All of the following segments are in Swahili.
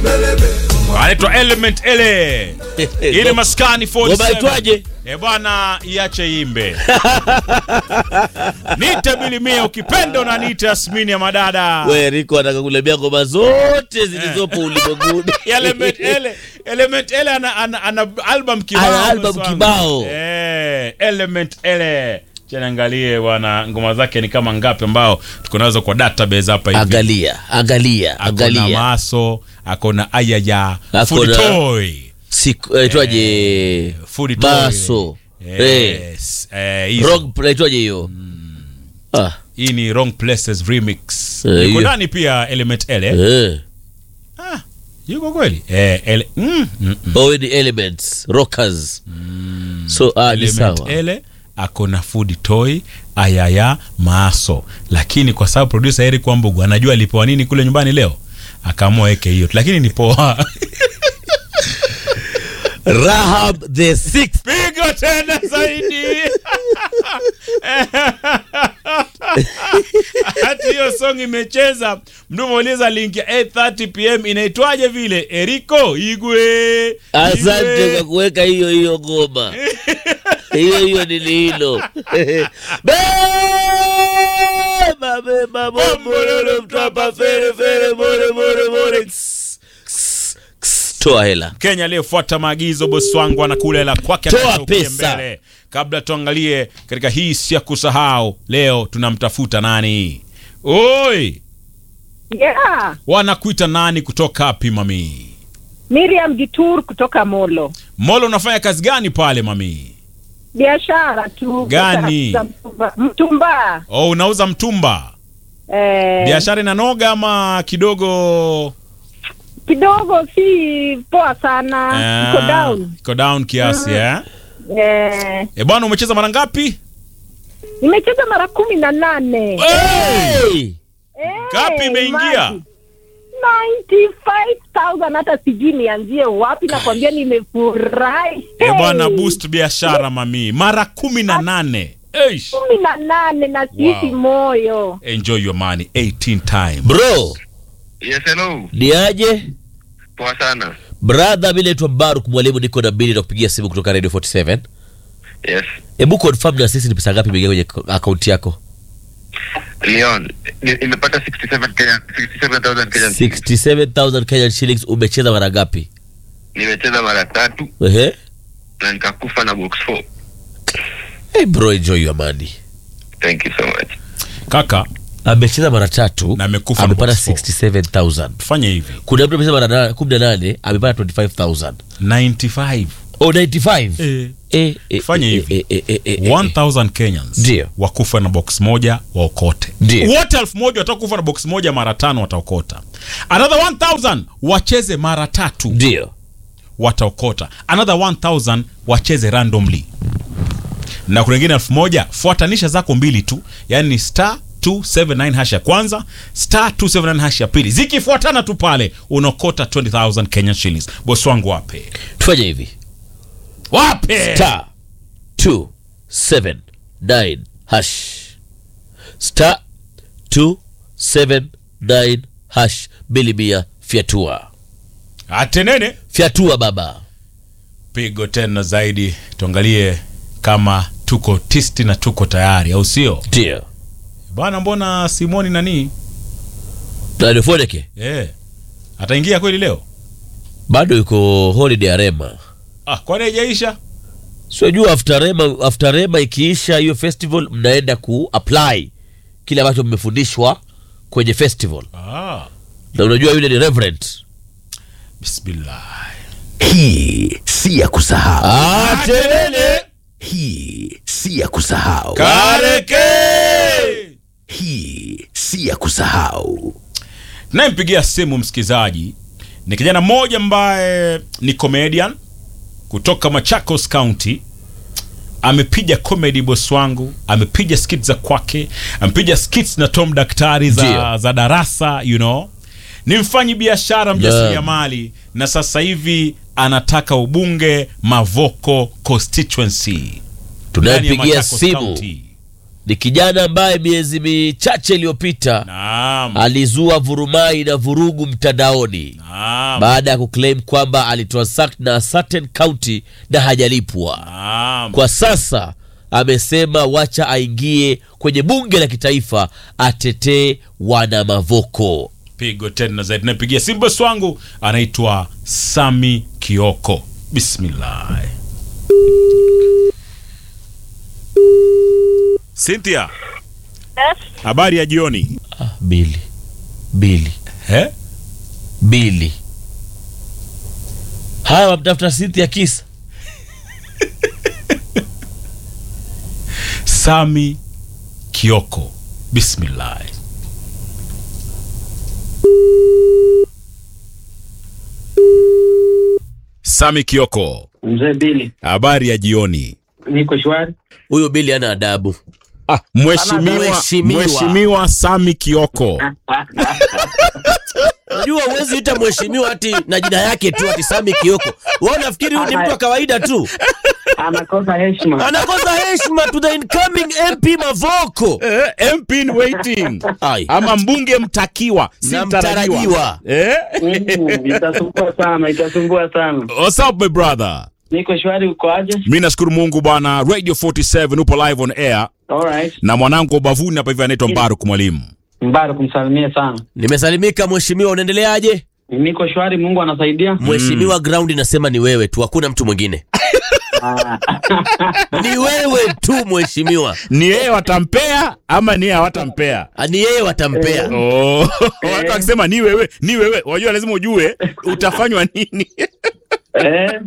anaitwa Element Ele. Ili maskani 47. Ngoma itwaje? Eh bwana, iache imbe. Nite bilimia ukipenda unaniita Yasmini ya madada. We Riko anataka kulembea ngoma zote zilizopo ulimwenguni. Element Ele, Element Ele ana, ana, ana album kibao. Ana album bosi wangu. kibao. Eh, Element Ele. Chana angalie bwana, ngoma zake ni kama ngapi ambao tuko nazo kwa database hapa hivi. Angalia, angalia, Akona angalia. maso, akona ayaya, Akona- food toy. Siku aitwaje? Food toy. Maso. Eh, Yes. Eh, hizo. Rock aitwaje hiyo? Ah, hii ni wrong places remix Eh, yuko hiyo. ndani pia element ele eh. ah, yuko kweli eh, ele, mm, mm, mm. Owe ni elements, rockers. So ah, ni element sawa. ele akona food toy ayaya maaso lakini kwa sababu producer Eric Wambugu anajua alipewa nini kule nyumbani leo akaamua weke hiyo lakini ni poa Rahab the Sixth. pigo tena zaidi hati hiyo song imecheza mdumauliza link ya 8:30 pm inaitwaje vile eriko igwe Asante Igwe. kwa kuweka hiyo hiyo ngoma. hiyo hiyo ni hilo. Beba beba bombololo mtapa fere fere more more more. Ks, ks, ks. Toa hela. Kenya aliyefuata maagizo bosi wangu anakula hela kwake Toa anageukia pesa. mbele. Kabla tuangalie katika hii si ya kusahau, leo tunamtafuta nani? Oi, Yeah, wanakuita nani kutoka wapi mami? Miriam Gitur kutoka Molo. Molo, unafanya kazi gani pale mami? Biashara tu. Gani? za Mtumba. Mtumba. Oh, unauza mtumba. Eh, Biashara inanoga ama kidogo? kidogo si poa sana. Ah, Iko down. Iko down kiasi eh? Eh, Eh bwana, umecheza mara ngapi? nimecheza mara kumi na nane. Hey! Eh, Ngapi imeingia? imagine. 95,000 hata sijui nianzie wapi nakwambia nimefurahi. Eh bwana, Hey, boost biashara mami, mara kumi na nane. Eish. kumi na nane na sisi Wow. moyo. Enjoy your money 18 times. Bro, Yes, hello. ni aje? Poa sana. Brother, mimi naitwa Baruk mwalimu, niko na bili na kupigia simu kutoka Radio 47. Yes. Hebu confirm na sisi ni pesa ngapi imeingia kwenye akaunti yako? Leon, ni- nimepata 67 Kenya 67,000 Kenyan. 67000 Kenyan shillings. Umecheza mara ngapi? Nimecheza mara tatu Ehe. na nikakufa na box 4. Hey bro, enjoy your money. Thank you so much. Kaka, Amecheza mara tatu Na amekufa na amepata box four. 67000. tufanye hivi. Kuna mtu amecheza mara na- 18 amepata 25000. 95. Oh, 95. Eh. Eh, eh, Fanya eh, hivi. eh, eh, eh, eh, eh. 1000 Kenyans Ndio. wakufa na box moja waokote. Ndio. Wote elfu moja watakufa na box moja mara tano wataokota. Another 1000 wacheze mara tatu Ndio. wataokota. Another 1000 wacheze randomly. Na kuna wengine elfu moja fuatanisha zako mbili tu, yaani ni star 279 hash ya kwanza, star 279 hash ya pili. Zikifuatana tu pale unaokota 20000 Kenyan shillings. Boss wangu wape. Tufanye hivi. Wape. Star 279 hash. Star 279 hash. Bili mia fyatua. Atenene. Fyatua baba. pigo tena zaidi tuangalie kama tuko tisti na tuko tayari au sio Ndio. bwana mbona simoni nani Na Foneke eh ataingia kweli leo bado yuko holiday arema. ah kwani haijaisha Sijua after rema, after rema ikiisha hiyo festival mnaenda ku apply kile ambacho mmefundishwa kwenye festival. ah Na unajua yule ni reverend. bismillah Hii si ya kusahau. Atenene. Hii si ya kusahau. kareke Hii si ya kusahau. nayempigia simu msikilizaji ni kijana mmoja ambaye ni comedian kutoka Machakos County amepiga comedy boss wangu amepiga skits za kwake amepiga skits na Tom Daktari za, Ndio. za darasa you know ni mfanyi biashara mjasiriamali na sasa hivi anataka ubunge Mavoko constituency ndani ya Tunayepigia Machakos simu County. ni kijana ambaye miezi michache iliyopita Naam. alizua vurumai na vurugu mtandaoni Naam. baada ya kuclaim kwamba alitransact na certain county na hajalipwa Naam. kwa sasa amesema wacha aingie kwenye bunge la kitaifa atetee wana mavoko pigo tena zaidi napigia simbos wangu anaitwa sami kioko bismillah cynthia habari ya jioni ah, bili bili eh? bili haya wamtafuta Cynthia kisa sami kioko bismillah sami kioko Mzee Bili, habari ya jioni niko shwari. huyu bili ana adabu ah, mheshimiwa Mheshimiwa. mheshimiwa sami kioko unajua huwezi ita mheshimiwa ati na jina yake tu ati Sami Kioko wewe unafikiri huyu ni mtu wa kawaida tu Anakosa heshima. anakosa heshima to the incoming MP Mavoko eh, MP in waiting Ai. ama mbunge mtakiwa si Na mtarajiwa mtarajiwa. eh? Mm, Itasumbua sana, itasumbua sana. What's up my brother Niko shwari, uko aje? mi nashukuru mungu bwana radio 47 upo live on air Alright. na mwanangu wa ubavuni hapa hivi anaitwa mbaruk mwalimu Mbaro kumsalimia sana. nimesalimika mheshimiwa unaendeleaje Niko shwari, Mungu anasaidia. mheshimiwa ground inasema ni wewe tu hakuna mtu mwingine Ah, ni wewe tu mheshimiwa ni yeye watampea ama ni yeye hawatampea Ah, ni yeye watampea Oh, watu wakisema ni wewe ni wewe wajua lazima ujue utafanywa nini eh,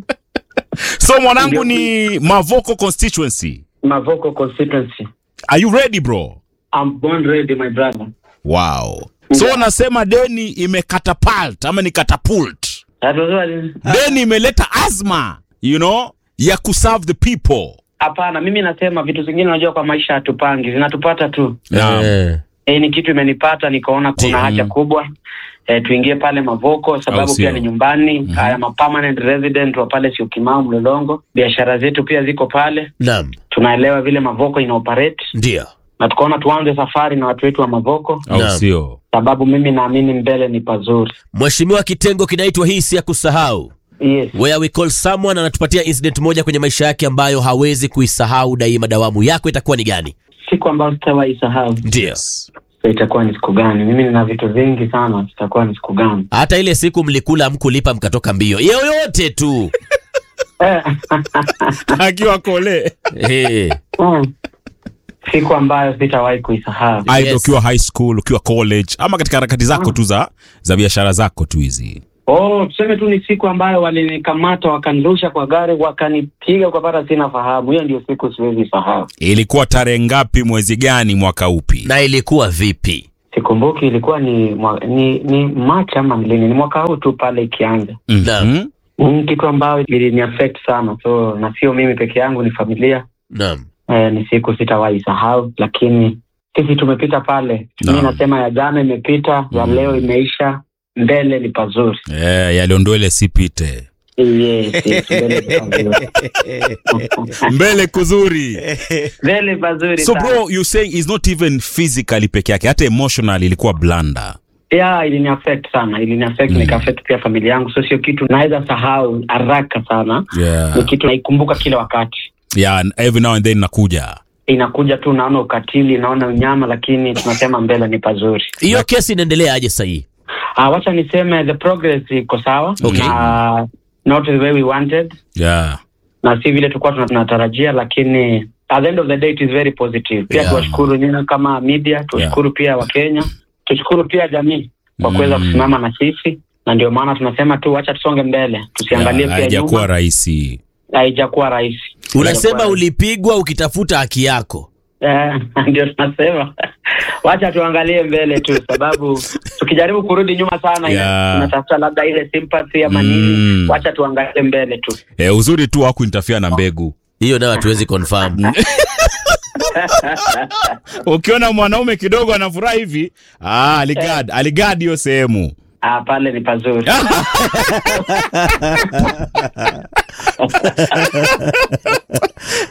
so mwanangu ni mavoko constituency Mavoko constituency. are you ready bro I'm born ready, my brother. wow so unasema deni imekatapult ama ni catapult That was what- deni imeleta azma you know ya kuserve the people Hapana, mimi nasema vitu zingine unajua kwa maisha hatupangi, zinatupata tu. Naam. Eh. Eh, ni kitu imenipata nikaona kuna Ndio. haja kubwa eh, tuingie pale Mavoko Au sababu sio? pia ni nyumbani haya ma permanent resident wa pale Syokimau Mlolongo, biashara zetu pia ziko pale, naam tunaelewa vile Mavoko ina operate ndio na tukaona tuanze safari na watu wetu wa Mavoko au Naam. sio sababu mimi naamini mbele ni pazuri. mheshimiwa kitengo kinaitwa hii si ya kusahau Yes. where we call someone anatupatia incident moja kwenye maisha yake ambayo hawezi kuisahau daima dawamu yako itakuwa ni gani Siku ambayo sitawahi sahau ndio itakuwa ni siku gani? Mimi nina vitu vingi sana, itakuwa ni siku gani? hata ile siku mlikula mkulipa mkatoka mbio yoyote tu Eh, akiwa kole Eh. mm. siku ambayo sitawahi kuisahau. aidha Yes. ukiwa high school ukiwa college ama katika harakati zako tu za za biashara zako tu hizi Oh, tuseme tu ni siku ambayo walinikamata wakanirusha kwa gari wakanipiga kwa bara, sina fahamu. Hiyo ndio siku siwezi sahau. ilikuwa tarehe ngapi mwezi gani mwaka upi na ilikuwa vipi Sikumbuki ilikuwa ni mwa, ni, ni Machi ama ni lini, ni mwaka huu tu pale ikianza. Mhm. Naam. Ni kitu ambayo ilini affect sana, so na sio mimi peke yangu, ni familia naam eh, ni siku sitawahi sahau, lakini sisi tumepita pale. Naam. Mi nasema ya jana imepita, ya leo imeisha, mbele ni pazuri. Eh, yaliondole sipite Yes, yes, mbele ni pazuri. mbele kuzuri mbele pazuri so sana. bro you saying is not even physically peke yake hata emotional ilikuwa blanda yeah ilini affect sana ilini affect Mm. mm. nika affect pia familia yangu so sio kitu naweza sahau haraka sana yeah. ni kitu naikumbuka kila wakati yeah, and every now and then nakuja inakuja tu naona ukatili naona unyama lakini tunasema mbele ni pazuri hiyo kesi inaendelea aje sahii uh, wacha niseme the progress iko sawa Okay. na not the way we wanted yeah. na si vile tulikuwa tuna- tunatarajia lakini at the end of the day it is very positive pia Yeah. tuwashukuru nyinyi kama media tuwashukuru pia wakenya tushukuru pia jamii kwa kuweza Mm. kusimama na sisi na ndio maana tunasema tu wacha tusonge mbele tusiangalie Yeah, pia haijakuwa nyuma rahisi haijakuwa rahisi unasema Haijakuwa- ulipigwa ukitafuta haki yako Eh, ndio tunasema wacha tuangalie mbele tu sababu tukijaribu kurudi nyuma sana ina- Yeah. tunatafuta labda ile sympathy ama Mm. nini wacha tuangalie mbele tu eh, uzuri tu hakuintafia na mbegu hiyo nayo hatuwezi confirm ukiona mwanaume kidogo anafurahi hivi ah, aligad aligad hiyo sehemu ah, pale ni pazuri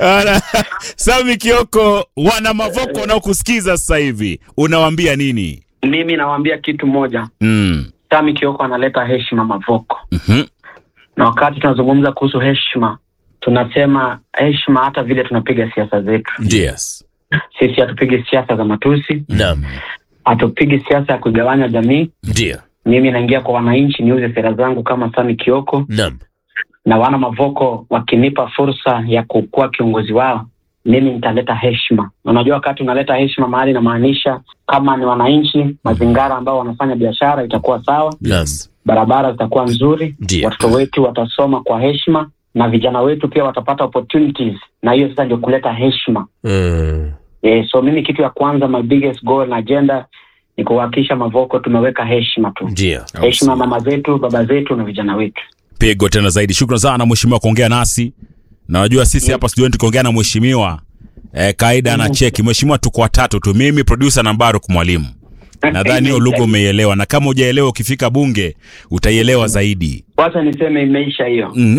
Ala, Sami Kioko, wana Mavoko wanaokusikiza sasa hivi, unawaambia nini? Mimi nawaambia kitu moja, Mm. Sami Kioko analeta heshima Mavoko, Mhm. na wakati tunazungumza kuhusu heshima, tunasema heshima hata vile tunapiga siasa zetu. Ndio. Sisi hatupigi siasa za matusi, Naam. hatupigi siasa ya kuigawanya jamii. Ndio. Mimi naingia kwa wananchi niuze sera zangu kama Sami Kioko, Naam. na wana Mavoko wakinipa fursa ya kukuwa kiongozi wao, mimi nitaleta heshima. Na unajua wakati unaleta heshima mahali, inamaanisha kama ni wananchi, mazingara ambao wanafanya biashara itakuwa sawa, Naam. barabara zitakuwa nzuri, Ndiyo. watoto wetu watasoma kwa heshima na vijana wetu pia watapata opportunities, na hiyo sasa ndio kuleta heshima. Mm. Eh, so mimi kitu ya kwanza, my biggest goal na agenda ni kuhakikisha Mavoko tumeweka heshima tu, Ndio. heshima mama zetu, baba zetu na vijana wetu. Pigo tena zaidi. Shukrani sana mheshimiwa kuongea nasi. Na najua sisi hapa studioni tukiongea na mheshimiwa eh, kaida na cheki. Mheshimiwa tuko watatu tu, mimi producer na Mbaruk mwalimu. Nadhani hiyo lugha umeielewa, na kama hujaelewa ukifika bunge utaielewa zaidi. Wacha niseme imeisha hiyo. Mm.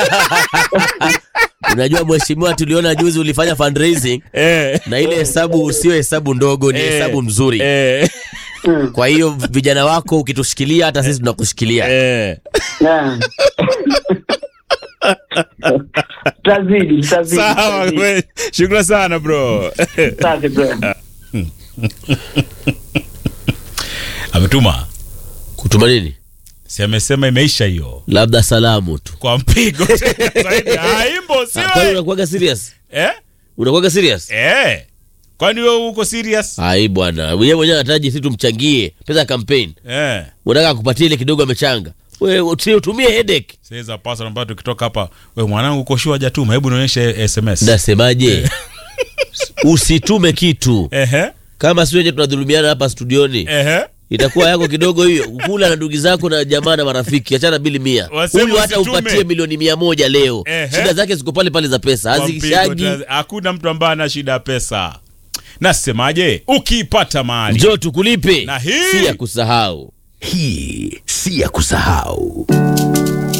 Unajua mheshimiwa, tuliona juzi ulifanya fundraising eh, na ile hesabu sio hesabu ndogo, ni Eh. hesabu nzuri. eh, Kwa hiyo vijana wako ukitushikilia, hata sisi tunakushikilia. eh. Yeah. Tutazidi, tutazidi, Sawa, tutazidi. we- shukrani sana bro. Asante bro. Ametuma Kutuma nini? si amesema imeisha hiyo Labda salamu tu. kwa mpigo tena zaidi. Haimbo Ah, Kwani siwe unakuwaga serious? eh? Unakuwaga serious? Eh. Kwani wewe uko serious? Ai bwana, yeye mwenyewe anataraji sisi tumchangie pesa ya campaign. Eh. Unataka akupatie ile kidogo amechanga. Wewe usi- utumie headache. Sasa pasa ambayo tukitoka hapa, wewe mwanangu uko shua hajatuma, hebu nionyeshe SMS. Nasemaje? Usitume kitu. Ehe. Kama si wenye tunadhulumiana hapa studioni. Ehe. itakuwa yako kidogo hiyo kula na ndugu zako na jamaa na marafiki achana bili mia Wasema huyu hata usitume. upatie milioni mia moja leo Ehe. shida zake ziko pale pale za pesa Kwa mpigo hazikishagi tena- Hakuna mtu ambaye ana shida ya pesa. Nasemaje? Ukiipata mahali njoo tukulipe Na hii- si ya kusahau Hii si ya kusahau.